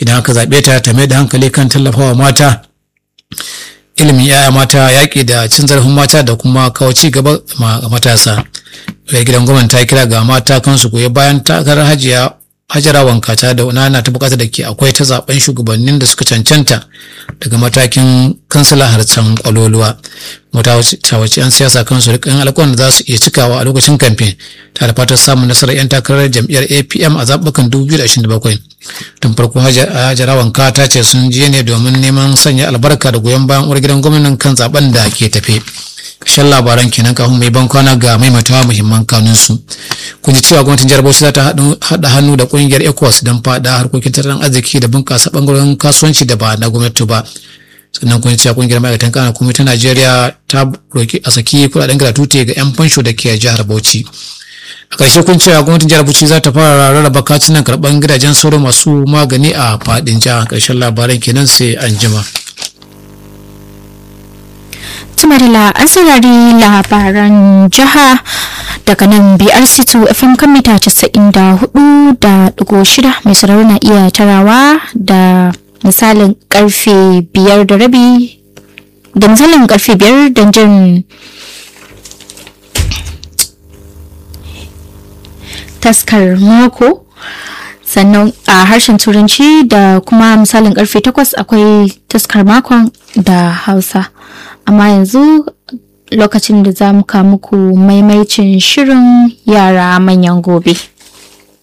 idan aka zaɓe ta ta mai da hankali kan tallafawa mata ilimin yaya mata yaƙi da cin zarafin mata da kuma kawo ci gaba ma matasa daga gidan gwamnati ta kira ga mata kansu goyi bayan takarar hajiya hajara wanka ta da nana ta bukatar da ke akwai ta zaben shugabannin da suka cancanta daga matakin kansila har can kwaloluwa mata wace yan siyasa kansu rikin alƙawarin da za su iya cikawa a lokacin kamfen ta da fatar samun nasarar yan takarar jam'iyyar apm a zaɓukan 2027 tun farko hajara wanka ta ce sun je ne domin neman sanya albarka da goyon bayan uwar gidan gwamnan kan zaben da ke tafe kashin labaran kenan kafin mai ban kwana ga maimaitawa muhimman kanunsu kun ji cewa gwamnatin jihar bauchi za ta haɗa hannu da ƙungiyar ecowas don faɗa harkokin tattalin arziki da bunƙasa ɓangaren kasuwanci da ba na gwamnati ba sannan kun ji cewa ƙungiyar ma'aikatan kana kuma ta najeriya ta roki a saki kuɗaɗen gratuity ga 'yan fansho da ke jihar bauchi a ƙarshe kun cewa gwamnatin jihar bauchi za ta fara rarraba katunan karɓar gidajen sauro masu magani a faɗin jihar ƙarshen labaran kenan sai an jima. tumarila an saurari labaran jiha daga nan brc2 fm kan mita 94.6 mai sauraro na iya tarawa da misalin karfe biyar da rabi da misalin karfe biyar don jin taskar mako sannan a harshen turanci da kuma misalin karfe takwas akwai taskar makon da hausa amma yanzu lokacin da za mu muku maimaicin shirin yara manyan gobe.